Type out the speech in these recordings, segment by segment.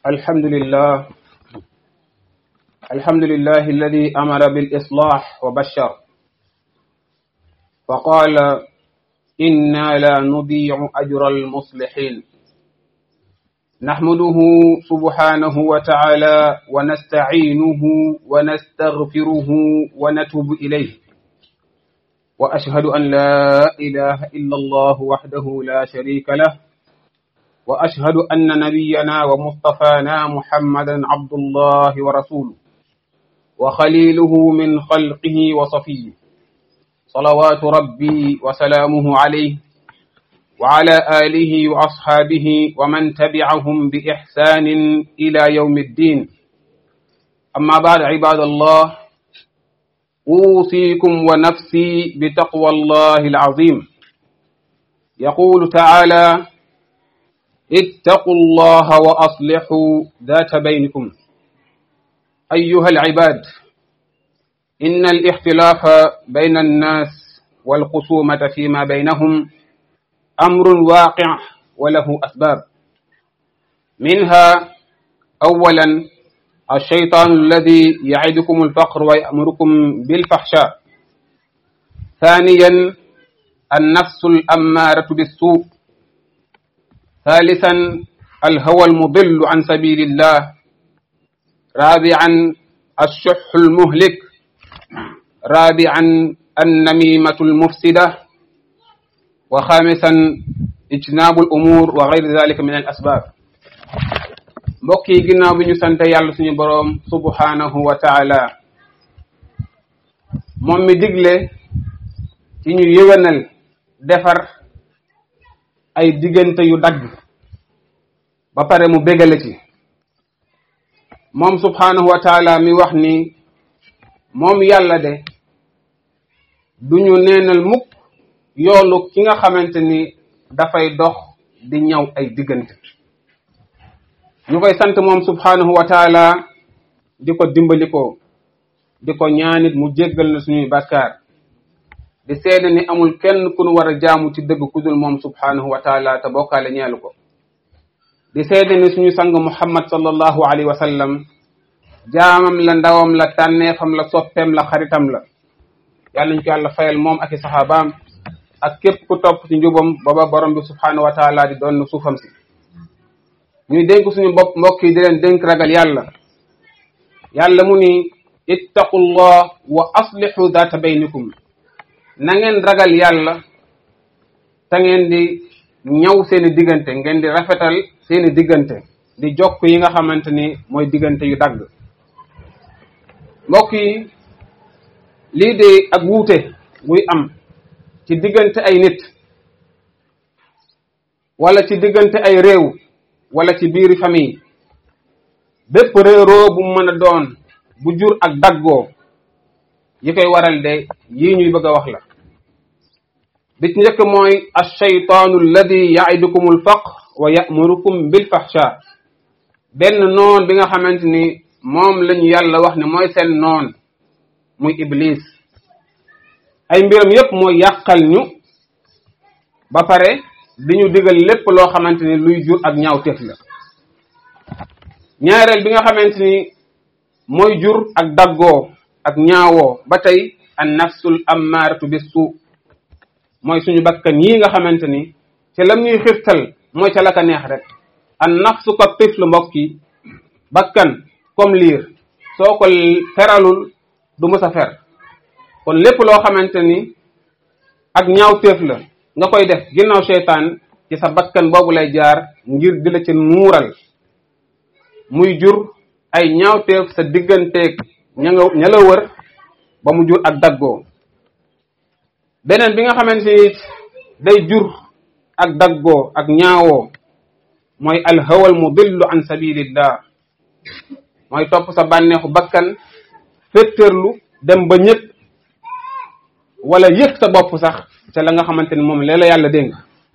الحمد لله الحمد لله الذي أمر بالإصلاح وبشر فقال إنا لا نضيع أجر المصلحين نحمده سبحانه وتعالى ونستعينه ونستغفره ونتوب إليه وأشهد أن لا إله إلا الله وحده لا شريك له وأشهد أن نبينا ومصطفانا محمدا عبد الله ورسوله وخليله من خلقه وصفيه صلوات ربي وسلامه عليه وعلى آله وأصحابه ومن تبعهم بإحسان إلى يوم الدين أما بعد عباد الله أوصيكم ونفسي بتقوى الله العظيم يقول تعالى اتقوا الله وأصلحوا ذات بينكم أيها العباد إن الاختلاف بين الناس والخصومة فيما بينهم أمر واقع وله أسباب منها أولا الشيطان الذي يعدكم الفقر ويأمركم بالفحشاء ثانيا النفس الأمارة بالسوء ثالثا الهوى المضل عن سبيل الله رابعا الشح المهلك رابعا النميمة المفسدة وخامسا اجتناب الأمور وغير ذلك من الأسباب mbokk yi ginnaaw bi ñu sante yàlla suñu boroom subhanahu wa taala moom mi digle ci ñu yëwénal defar ay diggante yu dagg ba pare mu bégale ci moom subhanahu wa taala mi wax ni moom yàlla de duñu neenal mukk yoolu ki nga xamante ni dafay dox di ñaw ay diggante ñu koy sant moom subhanahu wa taala di ko dimbalikoo di ko ñaanit mu jéggal na suñuy bàkkaar di seede ni amul kenn ku nu war a jaamu ci dëgg ku dul moom subhanahu wa taala te bokkaale ñeelu ko di seede ni suñu sang muhammad sallallahu alayhi wa sallam jaamam la ndawam la tànneefam la soppeem la xaritam la yàlla ñu ko yàlla fayal moom ak i saxaabaam ak képp ku topp ci njubam booba borom bi subhanahu wa taala di doon suufam si ñuy dénk suñu bopp mbokk yi di leen dénk ragal yàlla yàlla mu ni ittaqullah wa aslihu data baynikum na ngeen ragal yàlla te ngeen di ñaw seeni diggante ngeen di rafetal seeni diggante di jokk yi nga xamante ni mooy diggante yu dagg mbokk yi lii de ak wuute buy am ci diggante ay nit wala ci diggante ay réew wala ci biiri famille bépp réeroo bu mën a doon bu jur ak daggoo yi koy waral de yii ñuy bëgg a wax la bi ci njëkk mooy alcheytaanu alladi yaidukum alfaqr wa yamurukum bilfahsha benn noon bi nga xamante ni moom lañu yàlla wax ne mooy seen noon muy iblis ay mbiram yépp mooy yàqal ñu ba pare di ñu digal lépp loo xamante ni luy jur ak ñaawteef la ñaareel bi nga xamante ni mooy jur ak daggoo ak ñaawoo ba tey an nafsul ammaratu bis suu mooy suñu bakkan yii nga xamante ni ci lam ñuy xirtal mooy ca la ka neex rek an nafsu ko tifl mbokk yi bakkan comme liir soo ko feralul du mës a fer kon lépp loo xamante ni ak ñaawteef la nga koy def ginnaaw seytaan ci sa bakkan boobu lay jaar ngir di la ci nuural muy jur ay ñaawteef sa digganteeg ña nga ña la wër ba mu jur ak daggoo beneen bi nga xamante ni day jur ak daggoo ak ñaawoo mooy alhawal mudillu an sabilillah mooy topp sa bànneexu bakkan féttërlu dem ba ñëpp wala yëg sa bopp sax ca la nga xamante ni moom la yàlla dénk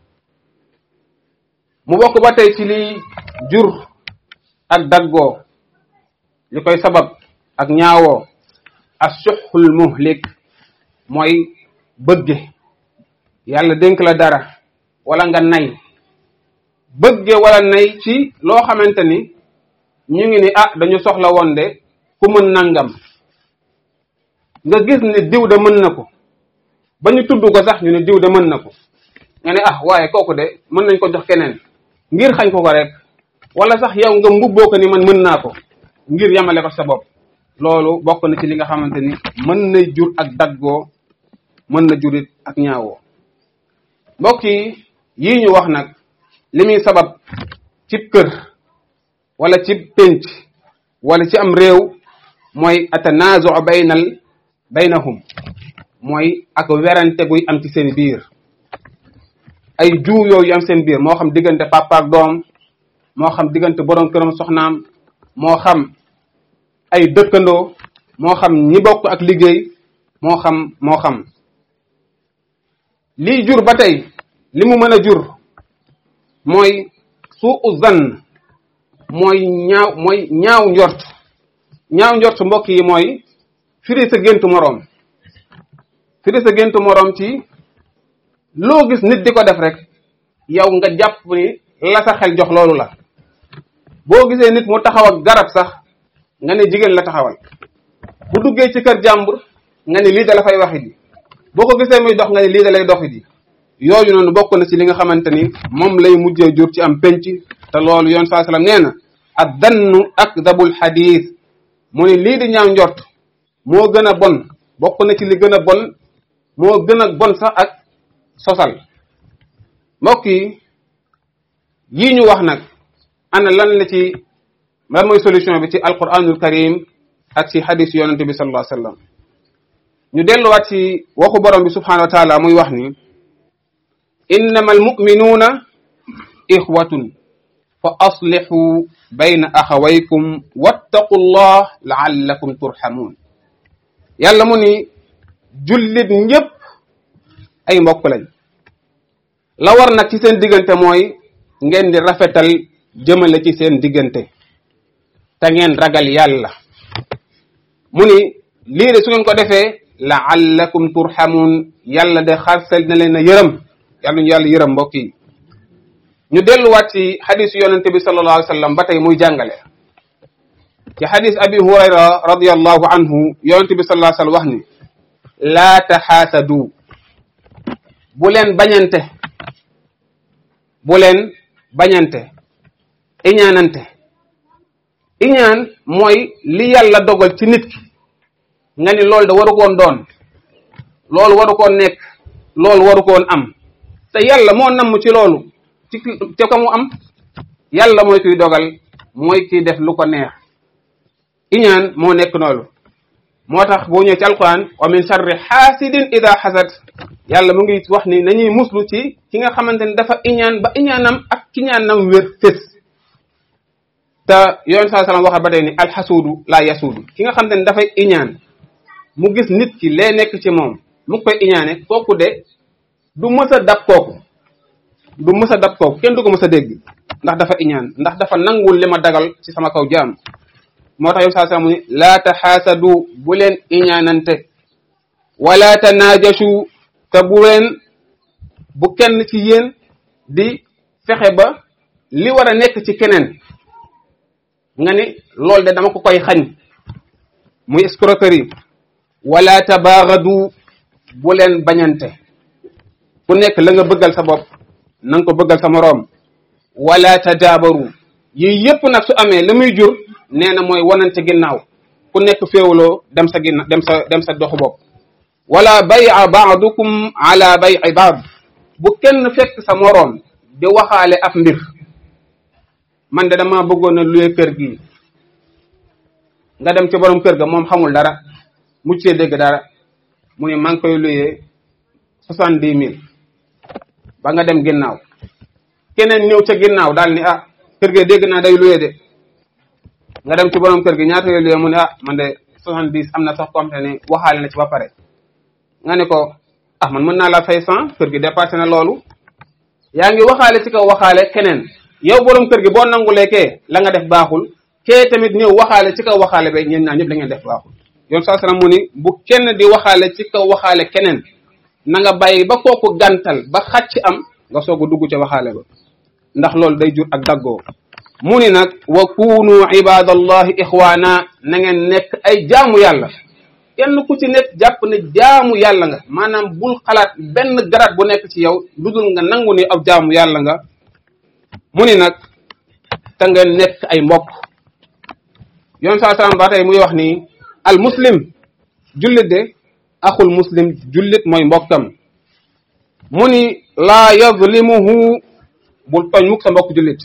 mu bokk ba tey ci liy jur ak daggoo li koy sabab ak ñaawoo assuxul muhlik mooy bëgge yàlla dénk la dara wala nga nay bëgge wala nay ci loo xamante ni ñu ngi ni ah dañu soxla woon de ku mën nangam nga gis ne diw de mën na ko ba ñu tudd ko sax ñu ne diw de mën na ko nga ne ah waaye kooku de mën nañ ko jox keneen ngir xañ ko ko rek wala sax yow nga mbubboo ko ni man mën naa ko ngir yamale ko sa bopp loolu bokk na ci li nga xamante ni mën na jur ak daggoo mën na jurit ak ñaawoo mbokk yi yii ñu wax nag li muy sabab cib kër wala cib pénc wala ci am réew mooy atanaazu baynal baynahum mooy ak werante guy am ci seen biir ay juu yooyu am seen biir moo xam diggante papa ak doom moo xam diggante borom këram soxnaam moo xam ay dëkkandoo moo xam ñi bokk ak liggéey moo xam moo xam lii jur ba tey li mu mën a jur mooy suu zan mooy ñaaw mooy ñaaw njort ñaaw njort mbokk yi mooy firi sa géntu moroom firi sa géntu moroom ci loo gis nit di ko def rek yow nga jàpp ni la sa xel jox loolu la boo gisee nit mu taxaw ak garab sax nga ne jigéen la taxawal bu duggee ci kër jàmbur nga ne lii da la fay waxi di boo ko gisee muy dox nga ne lii da lay doxi di yooyu noonu bokk na ci li nga xamante ni moom lay mujjee jur ci am penc te loolu yoon saa sallam nee na ad dannu akdabul xadiis mu ne lii di ñaaw njort moo gën a bon bokk na ci li gën a bon moo gën a bon sax ak sosal mbokk yi yii ñu wax nag ana lan la ci lan mooy solution bi ci alquranul karim ak ci xadis yonente bi sallallahu alayhi wasallam ñu delluwaat ci waxu borom bi subhanahu wa taala muy wax ni innama almuminuuna ixwatun fa aslixu bayna axawaykum wattaqu llah laallakum turxamuun yàlla mu ni jullit ñépp ay mbokk lañ la war nag ci seen diggante mooy ngeen di rafetal jëmale ci seen diggante te ngeen ragal yàlla mu ni lii de su ngeen ko defee laallakum turxamuun yàlla de xarsel na leen a yërëm yàlla ñu yàlla yërëm mbokk yi ñu delluwaat ci xadisu yonente bi sallallahu alayhi wa sallam ba tey muy jàngale ci xadis abi hurayra radiallahu anhu yonente bi sallallahu alayhi wa sallam wax ni laa taxaasadu bu leen bañante bu leen bañante iñaanante iñaan mooy li yàlla dogal ci nit ki nga ni loolu da waru koon doon loolu waru koon nekk loolu waru koon am te yàlla moo namm ci loolu ci ci ko mu am yàlla mooy kuy dogal mooy kiy def lu ko neex iñaan moo nekk noonu moo tax boo ñëwee ci alquran wa min sharri xaasidin ida xasad yàlla mu ngi wax ni nañuy muslu ci ki nga xamante ni dafa iñaan ba iñaanam ak kiñaanam wér fés te yoon saa salaam waxal ba tey ni alxasuudu laa yasuudu ki nga xamante ni dafay iñaan mu gis nit ki lee nekk ci moom mu koy iñaane kooku de du mës a dab kooku du mës a dab kooku kenn du ko mës a dégg ndax dafa iñaan ndax dafa nangul li ma dagal ci sama kaw jaam moo tax yow saa saa mu ni laa taxaasadu bu leen iñaanante wala tanaajashu te bu leen bu kenn ci yéen di fexe ba li war a nekk ci keneen nga ni loolu de dama ko koy xañ muy escroquerie wala tabaagadu bu leen bañante ku nekk la nga bëggal sa bopp na nga ko bëggal sa moroom wala tadaabaru yii yépp nag su amee la muy jur nee na mooy wanante ginnaaw ku nekk féewaloo dem sa ginna dem sa dem sa doxu bopp wala bay'a ba'dukum ala bay'i ba'd bu kenn fekk sa moroom di waxaale ab mbir man de dama bëggoon a luye kër gi nga dem ci borom kër ga moom xamul dara mucc see dégg dara mu ne maa ngi koy luyee soixante dix mille ba nga dem ginnaaw keneen ñëw ca ginnaaw daal ni ah kër gi dégg naa day luyee de nga dem ci borom kër gi ñaata ngay luyee mu ne ah man de soixante dix am na sax ko xamante ne waxaale na ci ba pare nga ne ko ah man mën naa la fay cent kër gi dépassé na loolu yaa ngi waxaale ci kaw waxaale keneen yow borom kër gi boo nangulee kee la nga def baaxul kee tamit ñëw waxaale ci kaw waxaale ba ñeen ñaar ñëpp la ngeen def baaxul yoon saa salaam mu ni bu kenn di waxaale ci kaw waxaale keneen na nga bàyyi ba kooku gàntal ba xàcc am nga soog a dugg ca waxaale ba ndax loolu day jur ak daggoo mu ni nag wa kunu ibadallahi ixwaana na ngeen nekk ay jaamu yàlla kenn ku ci nekk jàpp ne jaamu yàlla nga maanaam bul xalaat benn garaat bu nekk ci yow lu dul nga nangu ni ab jaamu yàlla nga mu ni nag te ngeen nekk ay mbokk yoon saa salaam ba tey muy wax ni al muslim jullit de axul muslim jullit mooy mbokkam mu ni laa yazlimuhu bul tooñ mukk sa mbokk jullit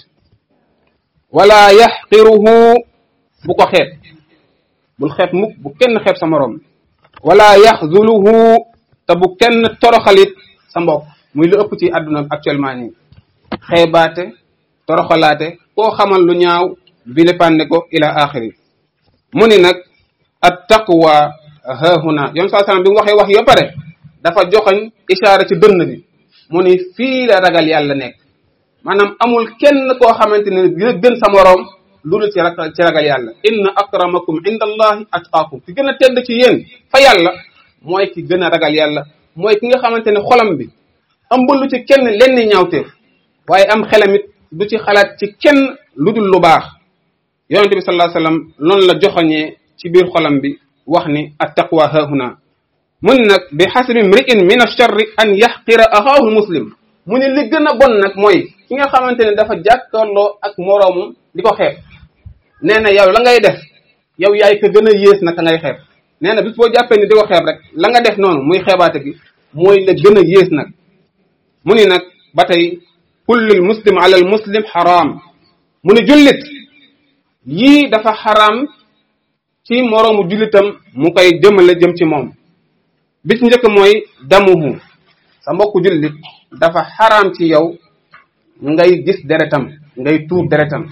wala yaxqiruhu bu ko xeeb bul xeeb mukk bu kenn xeeb sa moroom wala yaxzuluhu te bu kenn toroxalit sa mbokk muy lu ëpp ci àdduna actuellement nii xeebaate toroxalaate koo xamal lu ñaaw vilipande ko ila axiri mu ni nag at taqwa hahuna yoon saa sallam bi mu waxee wax yo pare dafa joxoñ ishaara ci dënn bi mu ni fii la ragal yàlla nekk maanaam amul kenn koo xamante ne dina gën sa moroom lu dul ci ragal ci ragal yàlla inna akramakum inda allahi atqaakum ki gën a tedd ci yéen fa yàlla mooy ki gën a ragal yàlla mooy ki nga xamante ne xolam bi ëmbalu ci kenn lenn ñaawteef waaye am xelamit du ci xalaat ci kenn lu dul lu baax yonente bi sallallahu alayhi wasallam loolu la joxoñee ci biir xolam bi wax ni attaqwa hahuna mu ni nag bi xasbi mri'in min acharri an yaxqira axaahu muslim mu ni li gën a bon nag mooy ki nga xamante ne dafa jàkkaarloo ak moroomum di ko xeeb nee na yow la ngay def yow yaay ka gën a yées nag ka ngay xeeb nee na bis boo jàppee ni di ko xeeb rek la nga def noonu muy xeebaate gi mooy la gën a yées nag mu ni nag ba tey kullul muslim ala al muslim xaraam mu ni jullit yii dafa xaraam ci moroomu jullitam mu koy jëmale jëm ci moom bis njëkk mooy damuhu sa mbokku jullit dafa xaraam ci yow ngay gis deretam ngay tuur deretam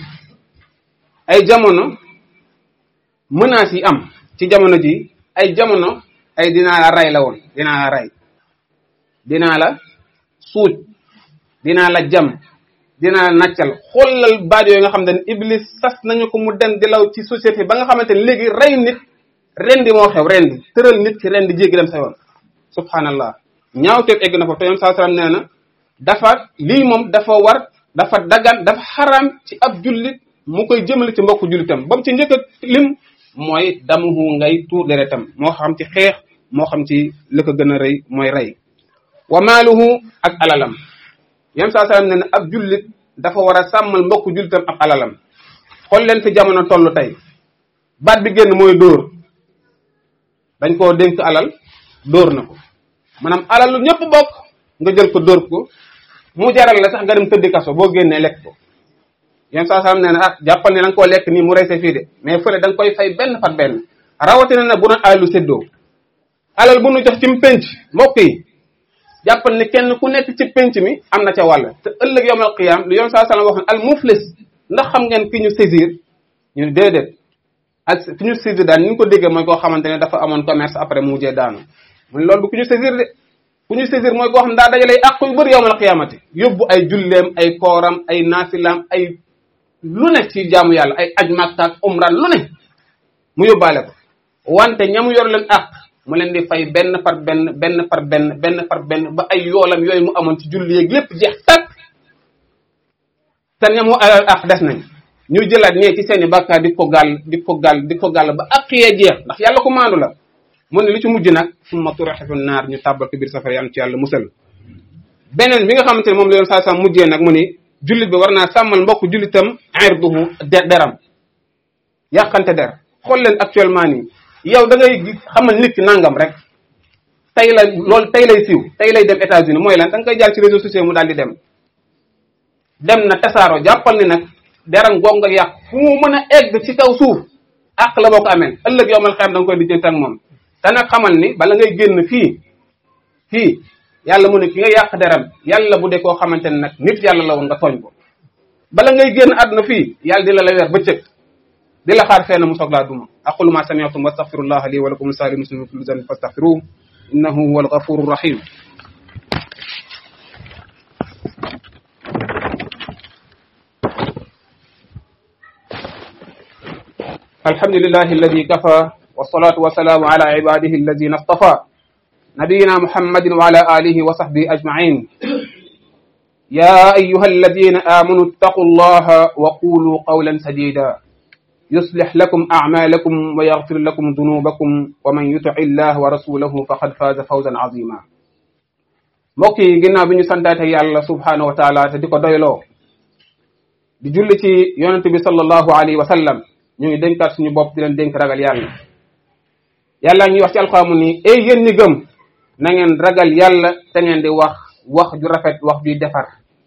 ay jamono menaces yi am ci jamono ji ay jamono ay dinaa la rey la woon dinaa la rey dinaa la suuj dinaa la jam dinaa la naccal xoolal baat yooyu nga xam ne iblis sas nañu ko mu dem di law ci société ba nga xamante ne léegi rey nit rendi moo xew rendi tëral nit ki rendi jéggi dem sa yoon subhanallah ñaawteef egg na fa te yoon saa salaam nee na dafa lii moom dafa war dafa dagan dafa xaram ci ab jullit mu koy jëmale ci mbokku jullitam ba mu ci njëkk a lim mooy damuhu ngay tuur deretam moo xam ci xeex moo xam ci li ko gën a rëy mooy rey wa maaluhu ak alalam yam saa salaam ne ne ab jullit dafa war a sàmmal mbokku jullitam ab alalam xool leen fi jamono toll tey baat bi génn mooy dóor dañ koo dénk alal dóor na ko maanaam alal lu ñëpp bokk nga jël ko dóor ko mu jaral la sax nga dem tëddi kaso boo génnee lekk ko yam saa salaam nee na ah jàppal ne da nga koo lekk nii mu reyse fii de mais fële da nga koy fay benn par benn rawatina na bu doon alal lu séddoo alal bu nu jox ci penc mbokk yi jàppal ne kenn ku nekk ci penc mi am na ca wàll te ëllëg yawmal qiyaam lu yoon saa salaam wax al muflis ndax xam ngeen ki ñu saisir ñu ne déedéet ak ki ñu saisir daal ni ñu ko déggee mooy koo xamante ne dafa amoon commerce après mu mujjee daanu mu ne loolu bu ku ñu saisir de ku ñu saisir mooy koo xam daa dajalay àq yu bëri yawmal qiyaamati yóbbu ay julleem ay kooram ay naasilaam ay lu ne ci jaamu yàlla ay aj makka ak umra lu ne mu yóbbaale ko wante ñamu yor leen àq mu leen di fay benn par benn benn par benn benn par benn ba ay yoolam yooyu mu amoon ci julli yeeg lépp jeex tàkk te ñamu alal àq des nañ ñu jëlaat ñee ci seeni bàkkaar di ko gàll di ko gàll di ko gàll ba àq yee jeex ndax yàlla ko maandu la mu ne li ci mujj nag summa turaxifu naar ñu tàbbal ko biir safara yàlla ci yàlla musal beneen bi nga xamante ne moom la yoon saa saa mujjee nag mu ni jullit bi war naa sàmmal mbokk jullitam irduhu deram yàqante der xool leen actuellement nii yow da ngay xamal nit ki nangam rek tey la loolu tey lay siiw tey lay dem États-Unis mooy lan da nga koy jaar ci réseaux sociaux mu daal di dem dem na tasaaro jàppal ni nag deram goog nga yàq fu mu mën a egg ci kaw suuf àq la boo ko amee ëllëg yow man xam da nga koy dijjante ak moom te nag xamal ni bala ngay génn fii fii yàlla mu ne ki nga yàq deram yàlla bu dee koo xamante ne nag nit yàlla la woon nga tooñ ko bala ngay génn àdduna fii yàlla di la la weer bëccëg di la xaar fenn mu soog laa duma aqulu ma sami'tum wastaghfirullah li wa lakum lisa'iril muslimin kulli dhanbin fastaghfiruhu innahu huwal ghafurur rahim alhamdulillahi alladhi kafa wassalatu wassalamu ala ibadihi alladhina istafa نبينا محمد وعلى آله وصحبه أجمعين يا أيها الذين آمنوا اتقوا الله وقولوا قولا سديدا يصلح لكم أعمالكم ويغفر لكم ذنوبكم ومن يطع الله ورسوله فقد فاز فوزا عظيما mbokk yi ginnaaw bi ñu santaate yàlla subhanahu wa taala te di ko doyloo di julli ci yonent bi sallallahu alayhi wa sallam ñu ngi dénkaat suñu bopp di leen dénk ragal yàlla yàlla ñuy wax ci alxaamu ni ey yéen ñi gëm na ngeen ragal yàlla te ngeen di wax wax ju rafet wax juy defar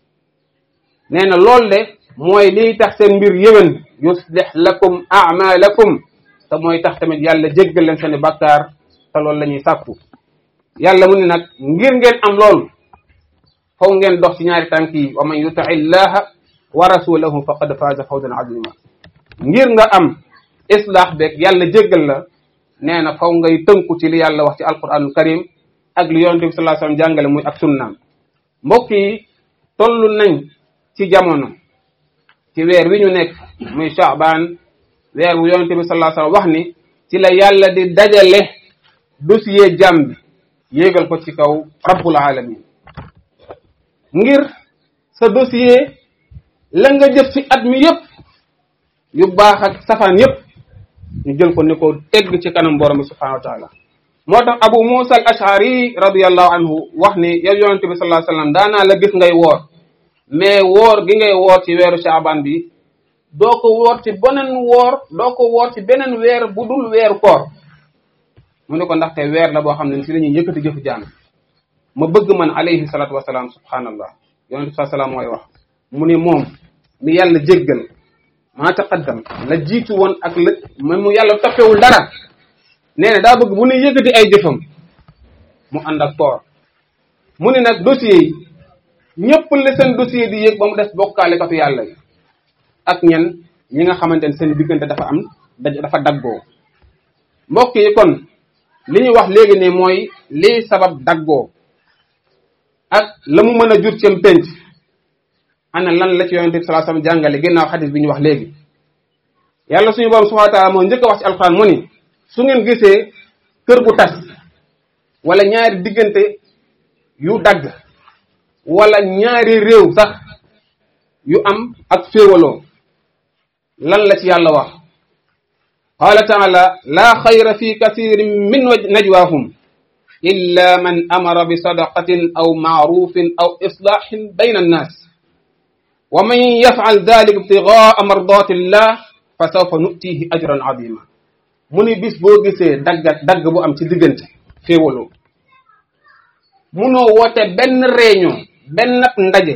nee na loolu de mooy liy tax seen mbir yéwén yuslih lakum amalakum te mooy tax tamit yàlla jéggal leen seeni bàkkaar te loolu la ñuy sàkku yàlla mu ne nag ngir ngeen am loolu faw ngeen dox ci ñaari tànk yi wa man yuti illaha wa rasulahu faqad faaza fawzan azima ngir nga am islaax beeg yàlla jéggal la nee na faw ngay tënku ci li yàlla wax ci alquranul karim ak li yonente bi sallallahu alayhi wasallam jàngale muy ak sunnaam mbokk yi toll nañ ci jamono ci weer wi ñu nekk muy Shaaban weer wu yonente bi sallallahu alayhi wasallam wax ni ci la yàlla di dajale dossier jàmm bi yéegal ko ci kaw rabbul alamin ngir sa dossier la nga jëf ci at mi yépp yu baax ak safaan yépp ñu jël ko ni ko egg ci kanam borom bi subhanahu wa taala moo tax abu musa al ashari radiallahu anhu wax ni yow yonente bi sallallahu alayhi wasallam daanaa la gis ngay woor mais woor gi ngay woor ci weeru shaaban bi doo ko woor ci beneen woor doo ko woor ci beneen weer bu dul weeru koor mu ne ko ndaxte weer la boo xam ne si la ñuy yëkkati jëfu jaam ma bëgg man alayhi salatu wasalaam subhanallah yonente bi salaam mooy wax mu ni moom mi yàlla jéggal maa taqaddam la jiitu woon ak la man mu yàlla toppewul dara nee na daa bëgg bu ne yëkkati ay jëfam mu ànd ak koor mu ni nag dossier yi ñëpp la seen dossier di yëg ba mu des bokkaale katu yàlla yi ak ñen ñi nga xamante ne seen diggante dafa am dafa daggoo mbokk yi kon li ñu wax léegi ne mooy lii sabab daggoo ak la mu mën a jur cem penc ana lan la ci yonente bi sallallahu alayhi wasallam jàngale ginnaaw xadis bi ñu wax léegi yàlla suñu borom subhanahu wa ta'ala moo njëkk a wax ci alquran mu ni su ngeen gisee kër gu tas wala ñaari diggante yu dagg wala ñaari réew sax yu am ak féewaloo lan la ci yàlla wax qaala taala laa xayra fi kasirin min najwaahum illa man amara bi sadaqatin aw maarufin aw islaahin bayna annaas wa man yafal dalik ibtigaa mardati llah fa sawfa nutihi ajran azima mu ni bis boo gisee daggat dagg bu am ci diggante féewaloo munoo woote benn réunion benn ndaje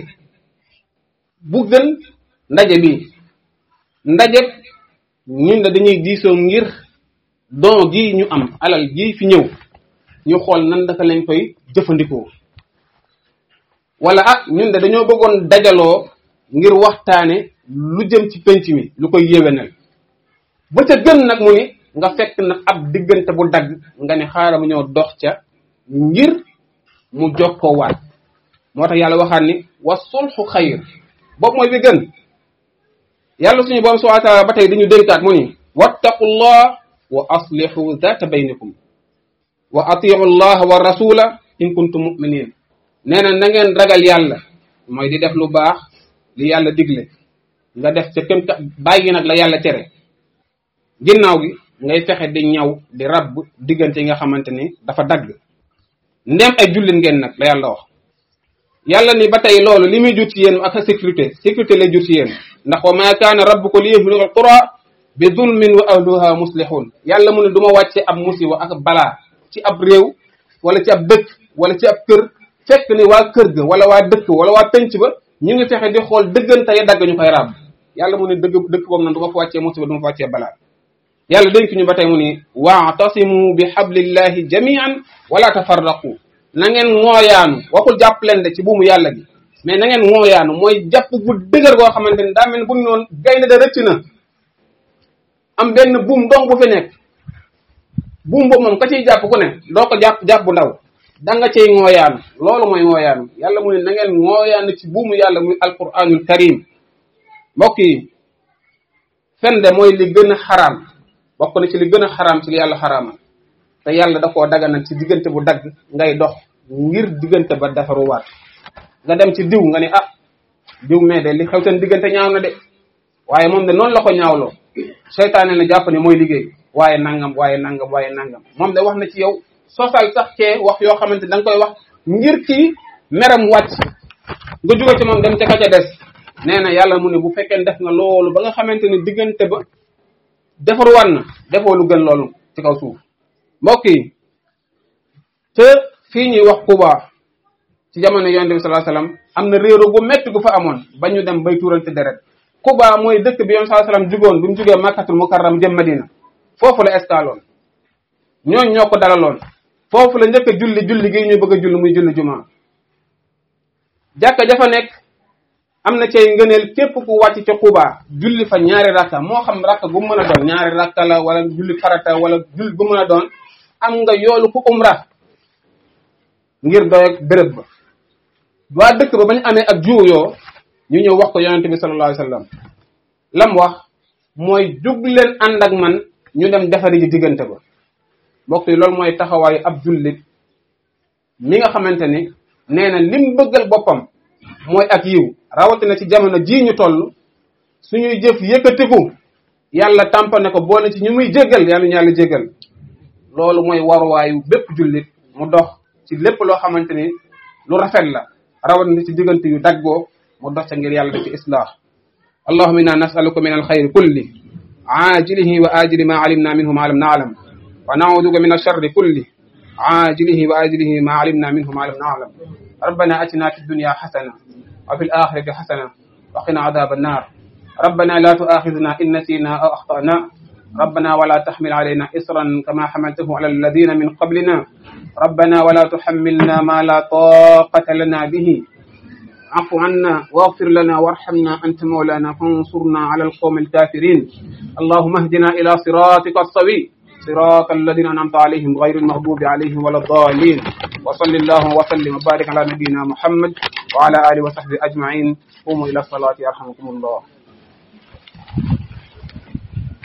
bu gën ndaje bi ndaje ñun de dañuy diisoo ngir don gi ñu am alal gi fi ñëw ñu xool nan daka lañ koy jëfandikoo wala ah ñun de dañoo bëggoon dajaloo ngir waxtaane lu jëm ci penc mi lu koy yéwénal ba ca gën nag mu ni nga fekk nag ab diggante bu dagg nga ne xaaral mu ñëw dox ca ngir mu jokkoo waat moo tax yàlla waxaat ni wa sulxu xayr boobu mooy bi gën yàlla suñu borom subhanahu wa taala ba tey dañu dénkaat mu ni wattaqullah wa aslihu zata baynikum wa atiu allah wa rasula in kuntum muminin nee na na ngeen ragal yàlla mooy di def lu baax li yàlla digle nga def ca këm bàyyi nag la yàlla tere ginnaaw gi ngay fexe di ñaw di rabb diggante yi nga xamante ni dafa dagg ndem ay jullit ngeen nag la yàlla wax yàlla ni ba tey loolu li muy jur ci yéen ak sécurité sécurité lay jur ci yéen ndax wa ma kaana rabbuka li yuhlika alqura bi zulmin wa ahluha muslihun yàlla mu ne du ma wàcce ab musiba ak balaa ci ab réew wala ci ab dëkk wala ci ab kër fekk ni waa kër ga wala waa dëkk wala waa penc ba ñu ngi fexe di xool dëggante ya dagg ñu koy ràbb yàlla mu ne dëgg dëkk boobu nag du ma fa wàccee musiba du ma fa wàccee balaa yàlla dénk ñu ba tey mu ni waatasimu bi hablillahi jamian wala tafarraqu na ngeen ngooyaanu waxul jàpp leen de ci buumu yàlla gi mais na ngeen ngooyaanu mooy jàpp gu dëgër goo xamante ni daa mel ni bu ñu noon gaynde da rëcc na am benn buum dong bu fi nekk buum boobu moom ka ciy jàpp ku ne doo ko jàpp jàpp bu ndaw da nga cay ngooyaanu loolu mooy ngooyaanu yàlla mu ne na ngeen ngooyaanu ci buumu yàlla muy alquranul karim mbokk yi fen de mooy li gën a xaraam bokk na ci li gën a xaraam ci li yàlla xaraamal te yàlla da koo daganal ci diggante bu dagg ngay dox ngir diggante ba defaruwaat nga dem ci diw nga ni ah diw mais de li xew seen diggante ñaaw na de waaye moom de noonu la ko ñaawloo seytaane na jàpp ne mooy liggéey waaye nangam waaye nangam waaye nangam moom de wax na ci yow sosal sax cee wax yoo xamante da nga koy wax ngir ci meram wàcc nga jóge ci moom dem ca ka ca des nee na yàlla mu ne bu fekkee def nga loolu ba nga xamante ne diggante ba defar wan na defoo lu gën loolu ci kaw suuf mbokk yi te fii ñuy wax Kuba ci jamono yonent bi sallallahu alayhi wasallam am na réero gu metti gu fa amoon ba ñu dem bay tuurante deret Kuba mooy dëkk bi yonent sallallahu alayhi wasallam jugoon bi mu jugee Makkatul Mukarram jëm Madina foofu la escaloon ñooñ ñoo ko dalaloon foofu la njëkk a julli julli gi ñu bëgg a julli muy julli jumaa jàkka jafa nekk am na cay ngëneel képp ku wàcc ca Kuba julli fa ñaari rakka moo xam rakka gu mën a doon ñaari rakka la wala julli farata wala julli gu mën a doon am nga yoolu ku umra ngir doy ak béréb ba waa dëkk ba bañ amee ak juuyoo ñu ñëw wax ko yonente bi sallallahu alayhi wasallam lam wax mooy jug leen ànd ak man ñu dem defari ji diggante ba mbokk yi loolu mooy taxawaayu ab jullit mi nga xamante ni nee na lim bëggal boppam mooy ak yiw rawatina ci jamono jii ñu toll suñuy jëf yëkkatiku yàlla tàmpane ko boole ci ñu muy jéggal yàlla ñu yàlla jéggal loolu mooy waruwaayu bépp jullit mu dox ci lépp loo xamante ni lu rafet la rawatina ci diggante yu daggoo mu dox ca ngir yàlla def ci islah allahumma inna nas'aluka min alxayri kulli ajilihi wa ajili ma alimna minhu ma lam na'lam wa na'uduka min alsharri kulli ajilihi wa ajilihi ma alimna minhu ma lam na'lam ربنا أتنا في الدنيا حسنة وفي الآخرة حسنة وقنا عذاب النار ربنا لا تؤاخذنا إن نسينا أو أخطأنا ربنا ولا تحمل علينا إصرا كما حملته على الذين من قبلنا ربنا ولا تحملنا ما لا طاقة لنا به اعف عنا واغفر لنا وارحمنا أنت مولانا فانصرنا على القوم الكافرين اللهم اهدنا إلى صراطك السوي صراط الذين أنعمت عليهم غير المغضوب عليهم ولا الضالين وصل اللهم وسلم وبارك على نبينا محمد وعلى آله وصحبه أجمعين قوموا إلى الصلاة يرحمكم الله